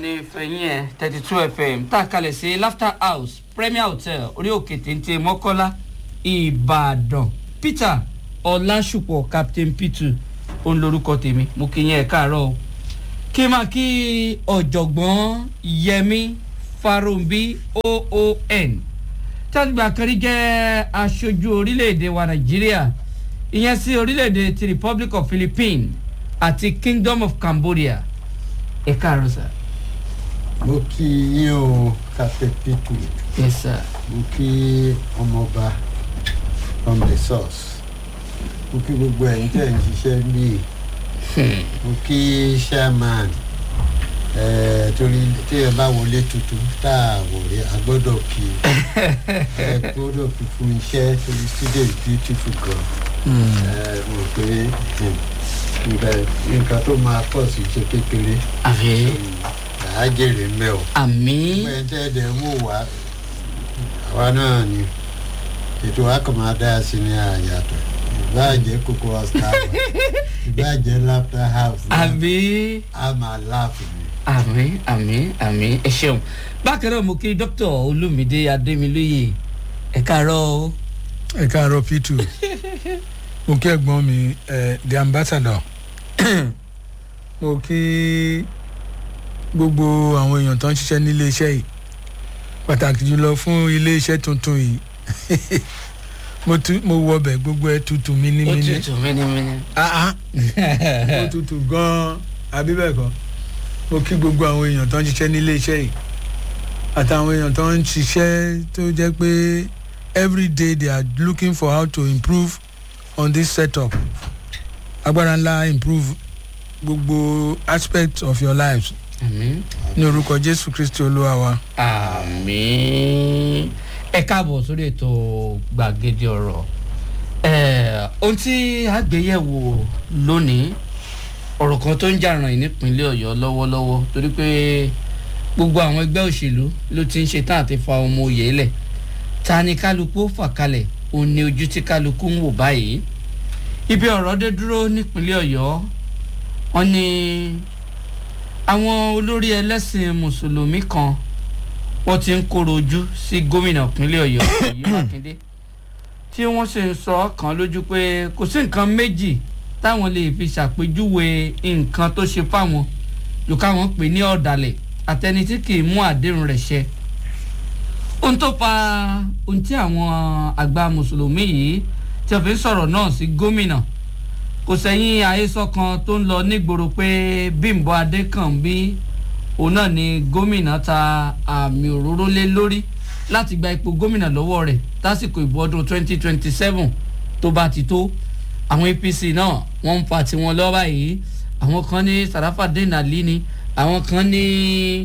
ìkànnì fẹ̀yìn ẹ̀ thirty two fm tá a kalẹ̀ sí laughter house premier hotel orí òkè téńté mọ́kọ́lá ìbàdàn peter ọlásùpọ̀ captain peter òun lorúkọ tèmi mo kí yẹn ẹ̀ káàárọ̀ o kí n máa kí ọ̀jọ̀gbọ́n yẹmi farumbi oon tàbí kan rí jẹ́ aṣojú orílẹ̀-èdè wa nàìjíríà ìyẹn sí orílẹ̀-èdè ti republic of philippines àti kingdom of cambodia ẹ káàárọ̀ sir. mo kí yín o captain pitu yes sir. mo kí ọmọọba from the source mo kí gbogbo ẹ̀yin tẹ̀ ń ṣiṣẹ́ bíi mo kí chairman ẹ torí tí ẹ bá wọlé tuntun tá a wọlé a gbọ́dọ̀ kí ẹ gbọ́dọ̀ kí fún iṣẹ́ torí studio is beautiful gan ẹ mo pé nǹkan nǹkan tó máa pọ̀ sí ṣe kékeré àfi àá jèrè mẹ́ o àmì gbogbo ẹ̀ tẹ́ ẹ̀ dẹ̀ ń wò wá àwa náà ni ètò wa kàn máa dá sí ní àyàtọ̀ ìbáàjẹ́ kókó house ìbáàjẹ́ laughter house àmì a máa láàfin ni. àmì àmì àmì ẹ ṣeun bákan náà mo kí dr olumide ademilóye ẹ káàárọ̀ o. ẹ káàárọ̀ p2 mo kí ẹ̀gbọ́n mi ẹ the ambassador mo kí gbogbo àwọn èèyàn tó ń ṣiṣẹ́ nílé iṣẹ́ yìí pàtàkì jùlọ fún ilé iṣẹ́ tuntun yìí mo tu mo wọ ọbẹ̀ gbogbo ẹ tutù ó mínímíní tutù mímímí. ah ah ó tutù gan-an àbí bẹ́ẹ̀ kọ́ mo kí gbogbo àwọn èèyàn tó ń ṣiṣẹ́ nílé iṣẹ́ yìí àtàwọn èèyàn tó ń ṣiṣẹ́ tó jẹ́ pé every day they are looking for how to improve on this setup agbára ńlá improve gbogbo aspect of your lives àmì ní orúkọ jésù kristi olúwa wa. àmì ẹ káàbọ̀ sórí ètò gbàgede ọ̀rọ̀ Eh, ohun tí a gbé yẹ̀wò lónìí ọ̀rọ̀ kan tó ń jà ràn yín nípínlẹ̀ ọ̀yọ́ lọ́wọ́lọ́wọ́ torí pé gbogbo àwọn ẹgbẹ́ òṣèlú ló ti ń ṣe tán àti fa ọmọ òye lẹ̀ ta ni kálukú fà kalẹ̀ òun ni ojú tí kálukú ń wò báyìí ibi ọ̀rọ̀ dé dúró nípínlẹ̀ ọ̀yọ́ wọn ni àwọn olórí ẹlẹ́sìn mùsùlùmí kan wọ́n ti ń kóró ojú sí gómìnà ìpínlẹ̀ ọ̀yọ́ èyí mákindé tí wọ́n sì ń sọ kàn lójú pé kò sí nǹkan méjì táwọn lè fi ṣàpèjúwe nǹkan tó ṣe fáwọn jù káwọn pè ní ọ̀dàlẹ̀ àtẹni tí kì í mú àdéhùn rẹ̀ ṣẹ. ohun tó fa ohun tí àwọn àgbà mùsùlùmí yìí tí wọ́n fi ń sọ̀rọ̀ náà sí gómìnà kò sẹ́yìn àhesọ kan tó ń lọ nígboro pé bímbọ adékànbí òun náà ni gómìnà ta àmì òróró lé lórí láti gba ipò gómìnà lọ́wọ́ rẹ̀ lásìkò ìbò ọdún 2027 tó bá ti tó àwọn apc náà wọ́n ń fa tiwọn lọ́wọ́ báyìí àwọn kan ní sarafa denali ni àwọn kan ní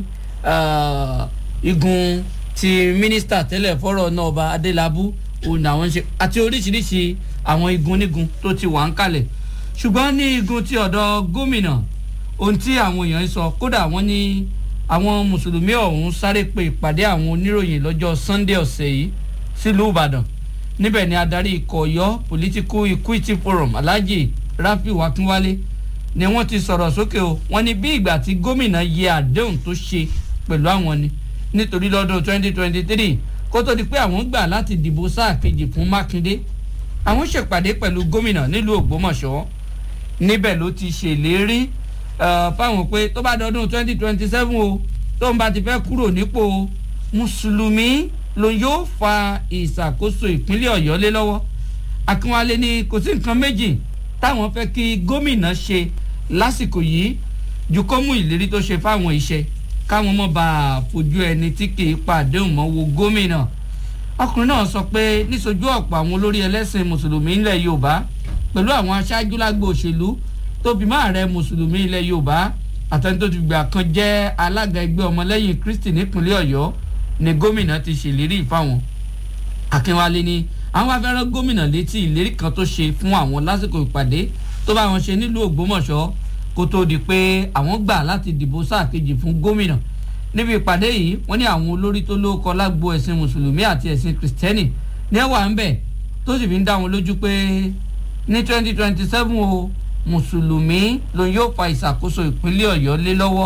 ah, igun ti mínísítà tẹ́lẹ̀ fọ́rọ̀ náà ọba adélábù òun làwọn ń ṣe àti oríṣiríṣi àwọn igun nígun tó ti wà ń kalẹ̀ ṣùgbọ́n ní igun ti ọ̀dọ̀ gómìnà ohun tí àwọn èèyàn ń sọ kódà wọ́n ní àwọn mùsùlùmí ọ̀hún sáré pe ìpàdé àwọn oníròyìn lọ́jọ́ sunday ọ̀sẹ̀ yìí sílùú ìbàdàn níbẹ̀ ni adarí ikọ̀ ọ̀yọ́ political equity forum alhaji rafiu akinwale ni wọ́n ti sọ̀rọ̀ sókè o wọ́n ní bí ìgbà tí gómìnà yẹ àdéhùn tó ṣe pẹ̀lú àwọn ni nítorí lọ́dún 2023 kó tó di pé àwọn gbà láti dìbò sáà kejì fún mákindé àwọn ṣèpàdé pẹ̀lú gómìnà nílùú ògbómọ̀ṣọ́ níbẹ̀ ló ti ṣèlérí eh, fáwọn pé tó bá dọdún 2027 o tó ń bá ti fẹ́ kúrò nípò mùsùlùmí ló yóò fa ìṣàkóso ìpínlẹ̀ ọ̀yọ́ lé lọ́wọ́ akínwálé ní kò sí nǹkan méjì táwọn fẹ́ kí gómìnà ṣe lásìkò yìí ju kó mú ìlérí tó ṣe fáwọn iṣẹ́ káwọn mọ̀ bá a fojú ẹni tí kì í pàdéhùn mọ́ wo gómìnà ọkùnrin náà sọ pé níṣojú ọ̀pọ̀ àwọn olórí ẹlẹ́sìn mùsùlùmí ilẹ̀ yorùbá pẹ̀lú àwọn aṣáájú lágbo òṣèlú tó fi máa rẹ mùsùlùmí ilẹ̀ yorùbá àtẹni tó ti gbà kan jẹ́ alága ẹgbẹ́ ọmọlẹ́yìn kristi nípínlẹ̀ ọ̀yọ́ ni gómìnà ti ṣèlérí fáwọn akínwálé ni àwọn afẹ́rẹ́ gómìnà létí ìlérí kan tó ṣe fún àwọn lásìkò ìpàdé tó bá wọn ṣe nílùú ògbómọ̀ṣọ́ kó tó di pé àwọn gbà láti dìbò sáà kejì fún gómìnà níbi ìpàdé yìí wọ́n ní àwọn olórí tó lóko lágbo ẹ̀sìn mùsùlùmí àti ẹ̀sìn kìrìsìtẹ́nì ní ẹ̀wà ń bẹ̀ tó sì fi ń dá wọn lójú pé ní twenty twenty seven o mùsùlùmí ló yóò fa ìṣàkóso ìpínlẹ̀ ọ̀yọ́ lé lọ́wọ́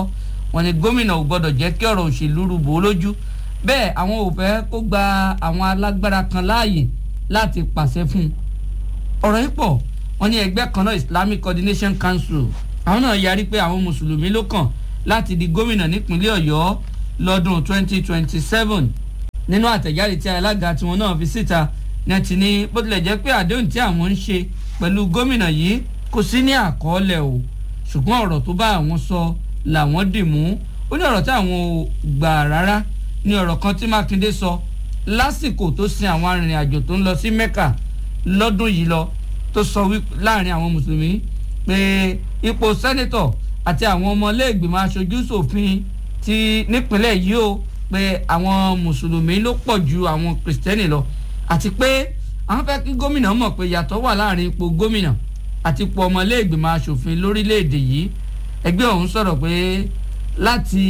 wọ́n ní gómìnà ò gbọ́dọ̀ jẹ́ kí ọ̀rọ̀ òṣèlú rúbò ó lójú bẹ́ẹ̀ àwọn ò fẹ́ kó gba àwọn alágbára kan láàyè láti pàṣẹ fún un ọ̀rọ̀ yìí pọ̀ wọ́n ní ẹgbẹ́ kan náà Islamic Coordination Council àwọn náà yarí pé àwọn mùsùlùmí ló kàn láti di gómìnà nípínlẹ̀ Ọ̀yọ́ lọ́dún 2027 nínú àtẹ̀jáde tí alága tiwọn náà fi síta ní ti ní bó tilẹ̀ jẹ́ pé àdéhùn tí àwọn ń ṣe pẹ̀lú gómìnà yìí kò sí ní àkọọ́lẹ̀ o ṣùgbọ́n ọ̀rọ̀ tó bá àwọn sọ làwọn dì mú ó ní ọ̀rọ̀ tí àwọn ò gbà rárá ní ọ̀rọ̀ kan tí Mákindé sọ lásìkò tó sin àwọn arìnrìn-àjò tó ń lọ sí Mẹ́kà lọ́dún yìí lọ tó sọ láàrin àwọn mùsùlùmí pé ipò sẹ́nẹ́tọ̀ àti àwọn ọmọlẹ́gbìmọ̀ aṣojú ṣòfin ti nípínlẹ̀ yìí o pé àwọn mùsùlùmí ló pọ̀ ju àwọn kìrìsìtẹ́nì lọ àti pé àwọn fẹ́ kí gómìnà mọ̀ pé yàtọ̀ wà láàrin ipò gómìnà àti ipò ọmọlẹ́gbìmọ̀ aṣòfin lórílẹ̀‐èdè yìí ẹgbẹ́ ọ̀hún sọ̀rọ̀ pé láti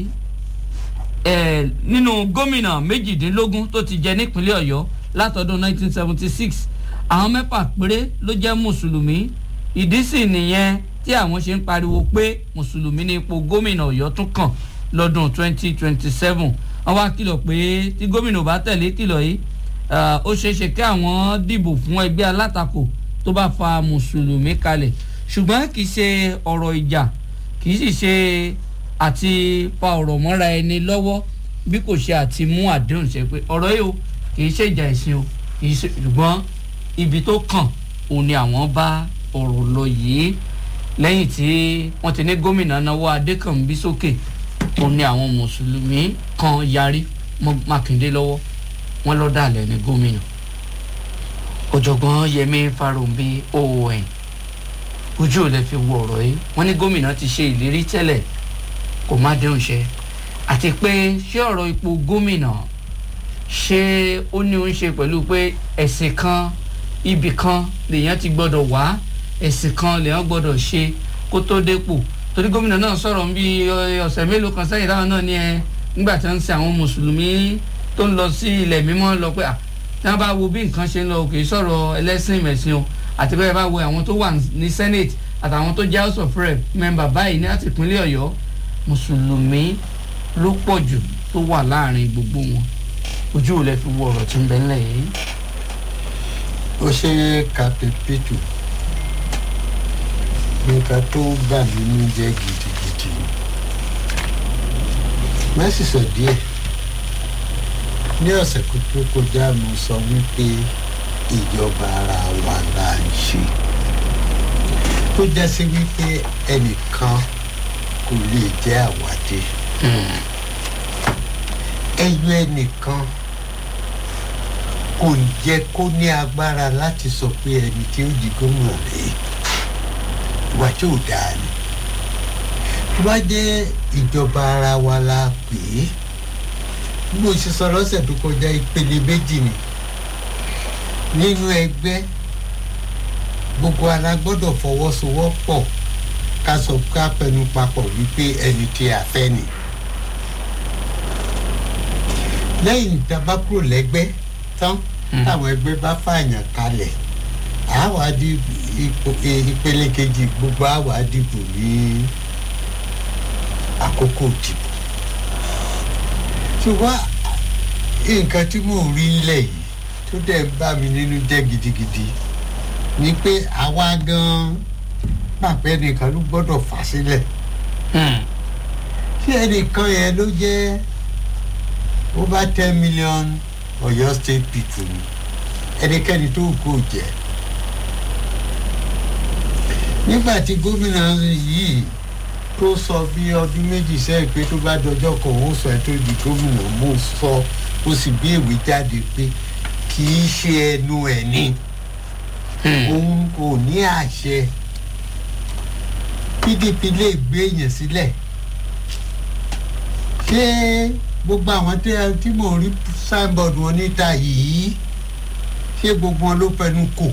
ẹ̀ nínú gómìnà méjìdínlógún tó ti jẹ nípínlẹ̀ ọ̀yọ́ látọdún 1976 àwọn mẹ́fà péré ló jẹ́ mùsùlùmí ìdí sì nìyẹn tí àwọn ṣe ń pariwo pé mùsùlùmí ní ipò gómìnà ọ̀yọ́ tún kàn lọ́dún 2027 wọ́n wá kìlọ̀ pé tí gómìnà bá tẹ̀lé kìlọ̀ yìí ó ṣeéṣe kí àwọn dìbò fún ẹgbẹ́ alátakò tó bá fa mùsùlùmí kalẹ̀ ṣùgbọ́n kì í ṣe ọ̀rọ̀ ìjà kì í sì ṣe àti fa ọ̀rọ̀ mọ́ra ẹni lọ́wọ́ bí kò ṣe àti mú àdéhùn ṣe pé ọ̀rọ̀ yìí o kì í ṣe ìjà ẹ̀sìn o kì í ṣe ṣùgbọ́n ibi tó kàn òun ni àwọn bá ọ̀rọ̀ lọ yìí lẹ́yìn tí wọ́n ti ní gómìnà náwó adékànbí sókè òun ni àwọn mùsùlùmí kan yarí mọ́ mákindé lọ́wọ́ wọ́n lọ́ dàlẹ́ ní gómìnà ọ̀jọ̀gbọ́n yẹmí farounbi oon ojú ò lè fi wo ọ̀rọ̀ yìí wọ́n ní gómìnà ti ṣe ìlérí tẹ́lẹ̀ kò má déhùn ṣe àti pé ṣé ọ̀rọ̀ ipò gómìnà ṣé ó ní ó ń ṣe pẹ̀lú pé ẹ̀sìn kan ibì kan lèèyàn ti gbọ́dọ̀ wá ẹ̀sìn kan lèèyàn gbọ́dọ̀ ṣe kó tó dépò torí gómìnà náà sọ̀rọ̀ ń bí ọ̀sẹ̀ mélòó kan sẹ́yìn táwọn náà ní ẹ nígbà tí wọ́n ń ṣe àwọn mùsùlùmí tó ń lọ sí ilẹ̀ mímọ́ lọ pé à tí wọ́n bá wo bí nǹkan ṣe ń lọ kì í sọ̀rọ̀ ẹlẹ́sìn ìmẹ̀sìn o àti bẹ́ẹ̀ bá wo àwọn tó wà ní senate àtàwọn tó jẹ́ house of rep member báyìí ní àti ìpínlẹ̀ ọ̀yọ́ mùsùlùmí ló pọ̀ jù tó wà láàrin gbogbo wọn ojú ò lè fi wo ọ̀rọ̀ tí ń bẹ ńlẹ̀ yìí. ó ṣe kapipitu nǹkan tó bà mí ní jẹ́ gidigidi mẹ́sì sọ díẹ̀ ní ọ̀sẹ̀ tó kọjá mo sọ wípé ìjọba ara wa là ń ṣe tó jẹ́ sí wípé ẹnìkan kò lè jẹ́ àwádé ẹyọ ẹnìkan kò jẹ́ kó ní agbára láti sọ pé ẹni tí ó di gómìnà rèé ìwà tí ò dáa ni tó bá jẹ́ ìjọba ara wa la pè é bí mo ṣe sọ lọ́sẹ̀ tó kọjá ìpele méjì ni nínú ẹgbẹ́ gbogbo ara gbọ́dọ̀ fọwọ́sowọ́pọ̀ ká sọ ká pẹnu papọ̀ wípé ẹni tí a fẹ́ ni lẹ́yìn ìjọba kúrò lẹ́gbẹ́ tán táwọn ẹgbẹ́ bá fààyàn kalẹ̀ àwa di ìpele kejì gbogbo àwa dìbò ní àkókò dìbò ṣùgbọ́n nǹkan tí mò ń rí nílẹ̀ yìí tó dẹ̀ ń bà mí nínú jẹ́ gidigidi ni pé àwa gan-an pàpẹ́ nìkan ló gbọ́dọ̀ fà sílẹ̀ ṣé ẹnìkan yẹn ló jẹ́ over ten million Ọ̀yọ́ state people ni ẹnikẹ́ni tó kò jẹ́ nígbà tí gómìnà yìí tó sọ bí ọdún méjì sẹ́yìn pé tó bá dọjọ́ kan òun sọ ẹ́ tó di gómìnà mo sọ ó sì bí ìwé jáde pé kì í ṣe ẹnu ẹ̀ ni òun kò ní àṣẹ PDP lè gbé èèyàn sílẹ̀ ṣé gbogbo àwọn tí mò ń rí signboard wọn níta yìí ṣé gbogbo wọn ló fẹnu kò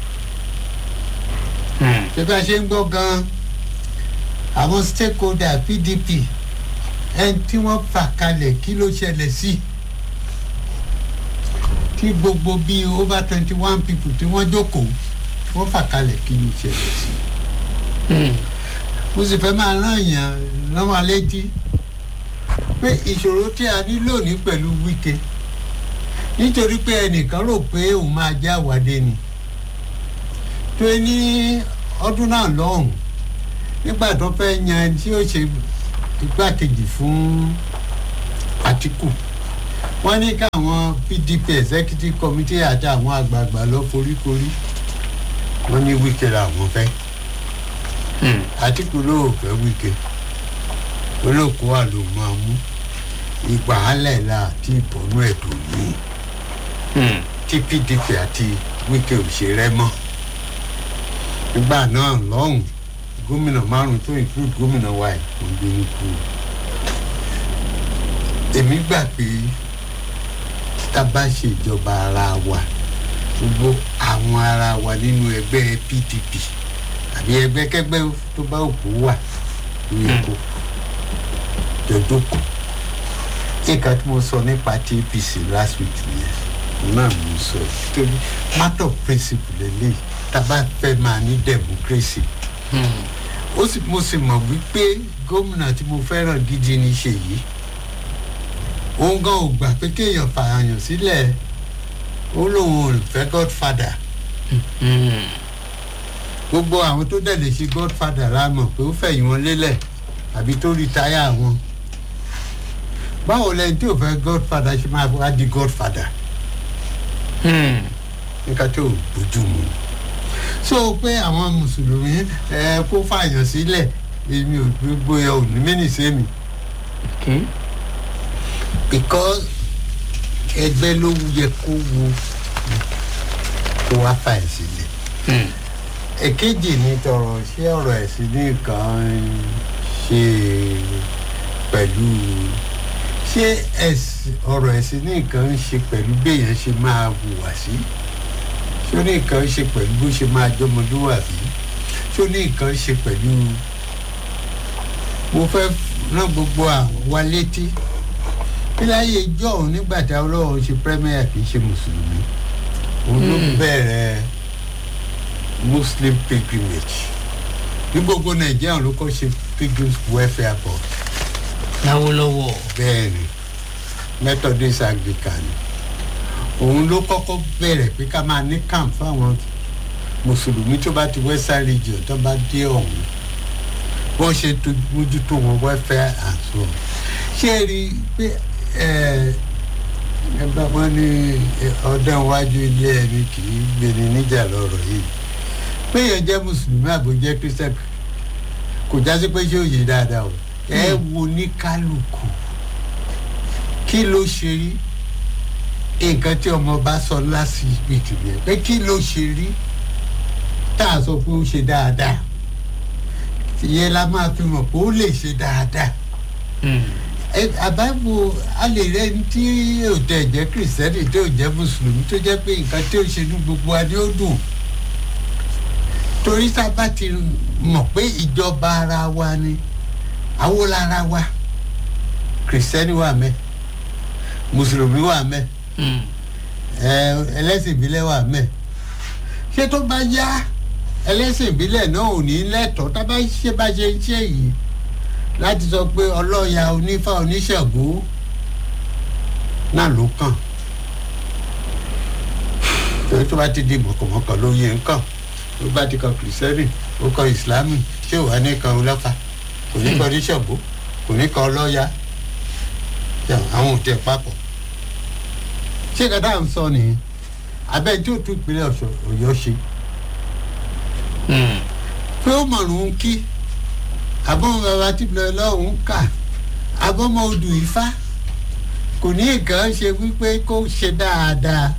ṣé bá ṣe ń gbọ́ gan-an àwọn stakeholder PDP ẹni tí wọ́n fà kalẹ̀ kí ló ṣẹlẹ̀ sí tí gbogbo bíi over twenty one people tí wọ́n jókòó wọ́n fà kalẹ̀ kí ló ṣẹlẹ̀ sí. mo sì fẹ́ máa rán èèyàn rán wa létí pé ìṣòro tí a ní lónìí pẹ̀lú Wike nítorí pé ẹnìkan rò pé òun máa já àwàdé ni tó ní ọdún náà lọ́hùn nígbà tó fẹ́ yan ẹni tí ó ṣe igbákejì fún Àtíkù wọ́n ní káwọn PDP executive committee àti àwọn àgbààgbà lọ foríkorí wọ́n ní Wike làwọn fẹ́ Àtíkù ló fẹ́ Wike olóòkú wa ló máa mú ìgbà alẹ́ la àti ìbọnú ẹ̀dùn yìí tí PDP àti Wike ò ṣe rẹ́ mọ́ nígbà náà lọ́hùn gómìnà márùn tó include gómìnà wa ẹ̀ kò gbé kú èmi gbà pé tá a bá ṣe ìjọba ara wa gbogbo àwọn ara wa nínú ẹgbẹ́ PDP àbí ẹgbẹ́kẹ́gbẹ́ tó bá òkú wà ní èkó jọjọkọ nǹkan tí mo sọ nípa ti APC last week nìyẹn náà mo sọ torí matter of principle lélẹ́yìí tá a bá fẹ́ máa ní democracy ó sì mo sì mọ̀ wípé gómìnà tí mo fẹ́ràn gidi ní Ṣèyí òun gan ò gbà pé kéèyàn fààyàn sílẹ̀ ó lóun ò fẹ́ godfather gbogbo àwọn tó dẹ̀ lè ṣe godfather la mọ̀ pé ó fẹ̀yìn wọn lélẹ̀ àbí tó rìtáyà wọn báwo lẹni tí ò fẹ́ godfather ṣe máa wá di godfather nǹkan tó bójú mu so pé àwọn mùsùlùmí ẹ kó fààyàn sílẹ̀ èmi ò gbogbo ẹ ò ní mẹ́nì sẹ́mi because ẹgbẹ́ ló yẹ kó wo kó wá fààyàn sílẹ̀ èkejì ní tọrọ ṣé ọ̀rọ̀ ẹ̀sìn nìkan ṣe pẹ̀lú ṣé ọ̀rọ̀ ẹ̀sìn nìkan ṣe pẹ̀lú béèyàn ṣe máa hùwà sí ṣé ó ní nǹkan ṣe pẹ̀lú bó ṣe máa jọmọlúwàbí ṣé ó ní nǹkan ṣe pẹ̀lú mo fẹ́ rán gbogbo àwọn wa létí kí láyé ijó òun nígbà tí ọlọ́run ṣe premier kì í ṣe mùsùlùmí òun ló bẹ̀rẹ̀ muslim pilgrimage ní gbogbo nàìjíríà ló kọ́ ṣe pilgrims welfare board láwọlọ́wọ́ bẹ́ẹ̀ ni methodist anglican òun ló kọ́kọ́ bẹ̀rẹ̀ pé ká máa ní camp fáwọn mùsùlùmí tó bá ti western region tó bá dé ọ̀hún wọ́n ṣe mójútó wọn welfare and so on ṣé ẹ rí i pé ẹ bá wọn ní ọdẹ iwájú ilé ẹni kì í gbéni níjà lọ́rọ̀ yìí pé yẹn jẹ́ mùsùlùmí àbò jẹ́ christian kò já sí pé ṣé òye dáadáa o ẹ wo ní kálukú kí ló ṣe rí nǹkan tí ọmọ bá sọ last week yẹn pé kí ló ṣe rí tá a sọ pé ó ṣe dáadáa ìyẹn la máa fi mọ̀ pé ó lè ṣe dáadáa àbáwo a lè rẹ ní tí ò tẹ̀ jẹ́ kìrìsìtẹ́nì tó jẹ́ mùsùlùmí tó jẹ́ pé nǹkan tí ó ṣe ní gbogbo wa ni ó dùn torí tá a bá ti mọ̀ pé ìjọba ara wa ni àwo lára wa kìrìsìtẹ́nì wà mẹ́ mùsùlùmí wà mẹ́ ẹlẹ́sìn ìbílẹ̀ wà mẹ́ ṣé tó bá yá ẹlẹ́sìn ìbílẹ̀ náà ò ní lẹ́tọ̀ọ́ tá a bá ṣe bá ṣe ń ṣe yìí láti sọ pé ọlọ́ya onífá oníṣègùn náà ló kàn torí tó bá ti di mọ̀kànmọ́kàn ló yẹ nǹkan tó bá ti kan kìrìsìtẹ́nì ó kan ìsìlámù ṣé wàá ní kan ọlọ́fà kò ní kan oníṣègùn kò ní kan ọlọ́ya àwọn ò tẹ papọ̀ ṣé kàdá ń sọ nìyẹn abẹ́ tí ó tún ìpínlẹ̀ ọ̀yọ́ ṣe pé ó mọ̀rún kí àbọ̀mọ bàbá tí bìlẹ̀ lọ́hùn kà àbọ̀mọ odù ifá kò ní nǹkan ṣe wípé kó ṣe dáadáa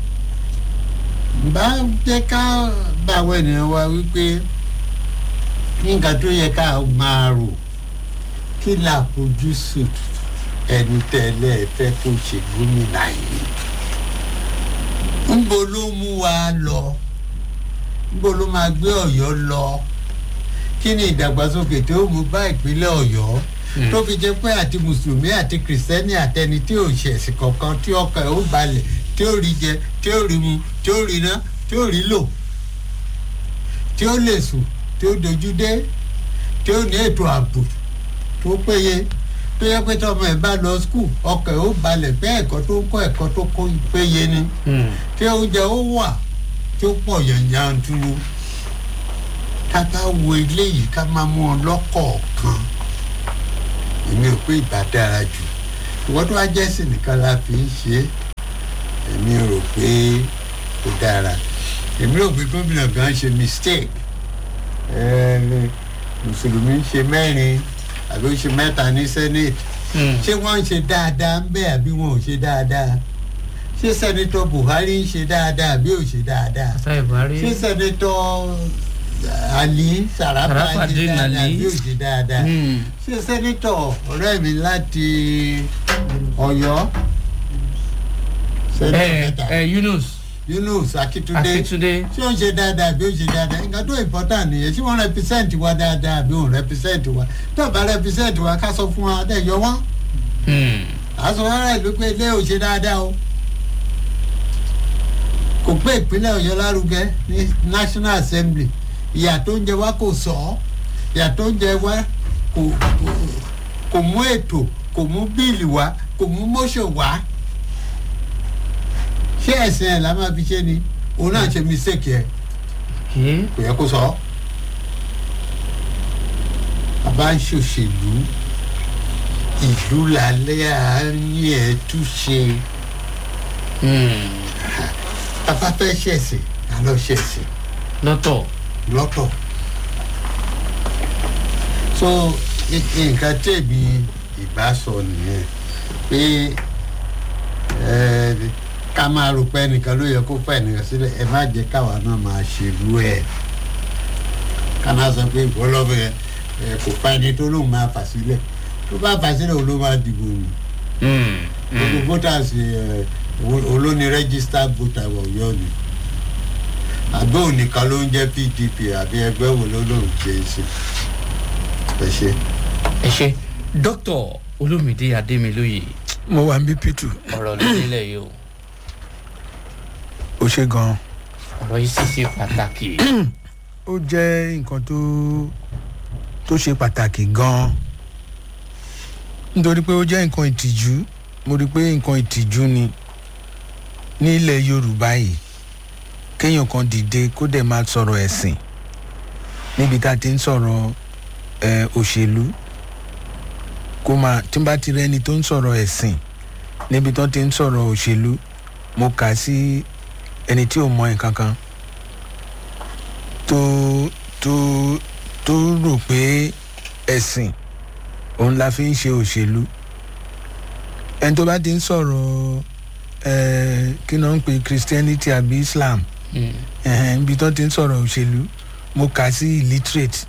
bá jẹ́ ká bá àwọn ènìyàn wa wípé nǹkan tó yẹ ká máa rò kí làfojúsùn ẹni tẹ́lẹ̀ fẹ́ kó ṣe gómìnà yìí ńbo ló mú wa lọ ńbo ló máa gbé ọ̀yọ́ lọ kí ni ìdàgbàsókè tó mú bá ìpínlẹ̀ ọ̀yọ́ tó fi jẹ́ pé àti mùsùlùmí àti kìrìsìtẹ́nì àtẹni tí ò ṣẹ̀sìn kankan tí ọkàn ẹ̀ ó balẹ̀ tí ó rí jẹ tí ó rí mu tí ó rí ná tí ó rí lò tí ó lè sùn tí ó dojú dé tí ó ní ètò ààbò tó péye tó yẹ pé tọmọ ẹ bá lọ skul ọkọ̀ ẹ̀ ó balẹ̀ pé ẹ̀kọ́ tó ń kọ́ ẹ̀kọ́ tó kó péye ni tí oúnjẹ ó wà tí ó pọ̀ yànjànturu ká bá wo eléyìí ká máa mú ọ lọ́kọ̀ọ̀kan èmi ò pé ìbá dára jù ìwọ́n tó wá jẹ́ sí nìkan la fi ń ṣe é èmi rò pé ó dára èmi rò pé gómìnà gan ṣe mistake ẹ̀ẹ́dẹ̀ mùsùlùmí ń ṣe mẹ́rin àbí ó ṣe mẹ́ta ní senate ṣé wọ́n ń ṣe dáadáa ń bẹ́ẹ̀ àbí wọn ò ṣe dáadáa ṣé sẹ́nitọ́ buhari ń ṣe dáadáa àbí ò ṣe dáadáa sáì buhari ṣé sẹ́nitọ́ ali sarafa ń ṣe Sharafadeen dáadáa Ali. àbí ò ṣe dáadáa Hmm. ṣé sẹ́nitọ̀ ọ̀rẹ́ mi láti ọ̀yọ́ sẹ́nitọ̀ ẹ mẹ́ta ẹ yunus yunus akitunde akitunde ṣé ó ń ṣe dáadáa àbí ó ń ṣe dáadáa nǹkan tó important nìyẹn ṣé wọ́n represent wa dáadáa àbí wọ́n represent wa tó bá represent wa ká sọ fún wa dẹ̀ yọ wọ́n Hmm. àsọ rárá ìlú pé ilé ò ṣe dáadáa o kò pé ìpínlẹ̀ ọ̀yọ́ lárugẹ ní national assembly ìyà tó ń jẹ wá kò sọ ọ́ ìyà tó ń jẹ wá kò kò- kò mú ètò kò mú bíìlì wá kò mú motion wá ṣé ẹ̀sìn ẹ̀ la máa fi ṣe ni òun náà ṣe mistake yẹ kì kò yẹ kó sọ ọ́ bàbá ń ṣòṣèlú ìlú lálẹ́ àárín ẹ̀ túṣe bàbá fẹ́ ṣẹ̀sìn àlọ́ ṣẹ̀sìn lọ́tọ̀ lọ́tọ̀ so i- nǹkan tèmi ìbá sọ nìyẹn pé ẹ, ká máa rò pé ẹnìkan ló yẹ kó fẹ́ ẹnìkan sílẹ̀ ẹ má jẹ́ káwa náà máa ṣèlú ẹ̀ ká máa sọ pé ìwọ lọ́bẹ̀ ẹ kò fa ẹni tó lóun máa fà sílẹ̀ tó bá fà sílẹ̀ òun ló máa dìbò nù gbogbo voters ẹ, o- olóni registered voter ọ̀yọ́ ni àbẹ́ òníkan ló ń jẹ́ pdp àbí ẹgbẹ́ wo ló lóun ṣe é sí ẹ ṣe. ẹ ṣe dókítà olómìdé adémilóye mo wà ní p2 ọ̀rọ̀ nílẹ̀ yìí o ó ṣe gan-an ọ̀rọ̀ yìí sì ṣe pàtàkì ó jẹ́ nǹkan tó tó ṣe pàtàkì gan-an nítorí pé ó jẹ́ nǹkan ìtìjú mo rí i pé nǹkan ìtìjú ni ní ilẹ̀ yorùbá yìí kéèyàn kan dìde kó dẹ̀ máa sọ̀rọ̀ ẹ̀sìn níbi tá a ti ń sọ̀rọ̀ ẹ̀ òṣèlú kó máa tí n bá ti rẹ́ni tó ń sọ̀rọ̀ ẹ̀sìn níbi tó ti ń sọ̀rọ̀ òṣèlú mo kà á sí ẹni tí ò mọ nǹkan kan tó tó tó rò pé ẹ̀sìn òun la fi ń ṣe òṣèlú ẹni tó bá ti ń sọ̀rọ̀ ẹ̀ kí náà ń pè christianity àbí islam Hmm. ẹ̀hẹ̀n, ibi tó ti ń sọ̀rọ̀ òṣèlú mo kà sí illiterate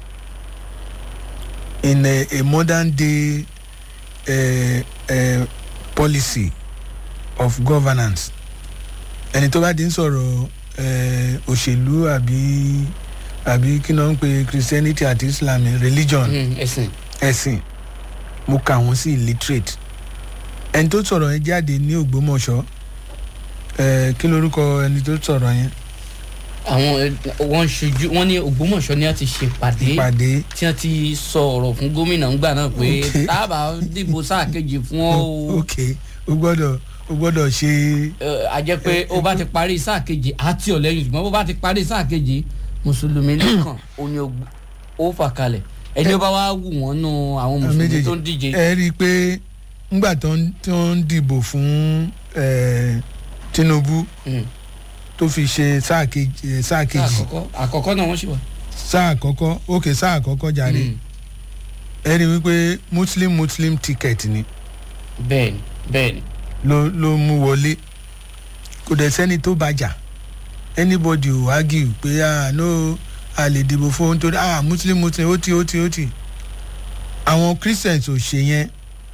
in a, a modern day uh, uh, policy of governance ẹni tó bá ti ń sọ̀rọ̀ eh, òṣèlú àbí àbí kí náà ń pe christianity àti islam religion Hmm, ẹ̀sìn ẹ̀sìn mo kà wọ́n sí illiterate ẹni tó sọ̀rọ̀ yẹn jáde ní ògbómọ̀ṣọ́ eh, kí lorúkọ ẹni tó sọ̀rọ̀ yẹn àwọn ẹ, wọn ṣojú wọn ní ògbómọ̀ṣọ́ ni wọ́n ti ṣèpàdé ìpàdé tí wọ́n ti sọ ọ̀rọ̀ fún gómìnà ńgbà náà pé Ok. tábà dìbò sáà kejì fún ọ o ok o gbọ́dọ̀ o gbọ́dọ̀ ṣe Ẹ, a jẹ́ pé ó bá ti parí sáà kejì àti ọ̀lẹ́yìn ṣùgbọ́n bó bá ti parí sáà kejì mùsùlùmí nìkan ó ní ó- ó fà kalẹ̀ ẹni ó bá wá wù wọ́n nù àwọn mùsùlùmí tó ń díje ẹ rí i pé ńgbà tó ń tó ń dìbò fún eh, tinubu Hmm. tó fi ṣe sáà kejì eh, sáà sáà kejì àkọ́kọ́ àkọ́kọ́ náà wọ́n ṣì wà. sáà àkọ́kọ́ ok sáà àkọ́kọ́ jàre Hmm. ẹ rí i wípé muslim muslim ticket ni bẹ́ẹ̀ni bẹ́ẹ̀ni ló ló mú wọlé kò dẹ̀ sẹ́ni tó bàjà anybody ò argue pé ah no a lè dìbò fún ohun tó dé ah muslim muslim ó ti ó ti ó ti àwọn christians ò ṣe yẹn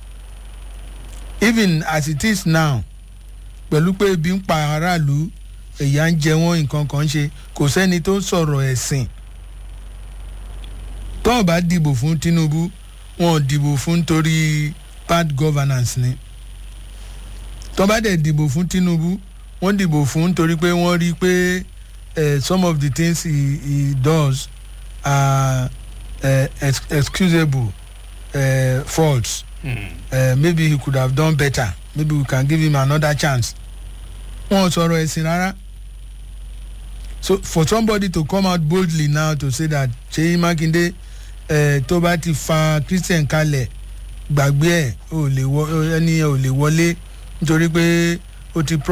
even as it is now pẹ̀lú pé ebi ń pa aráàlú ẹ̀yà ń jẹ wọ́n nǹkan kan ṣe kò sẹ́ni tó sọ̀rọ̀ ẹ̀sìn tó o bá dìbò fún tinubu wọn ò dìbò fún nítorí bad governance ni tó bá dẹ̀ dìbò fún tinubu wọ́n dìbò fún nítorí pé wọ́n rí i pé eh, some of the things he, he does are uh, ex excusable uh, faults uh, maybe he could have done better maybe we can give him another chance wọn ò sọ̀rọ̀ ẹ̀sìn rárá so for somebody to come out boldly now to say that seyi makinde uh, tó bá ti fa christian kalẹ̀ gbàgbé ẹ̀ ò lè wọ ẹni ẹ̀ ò lè wọlé nítorí pé ó ti.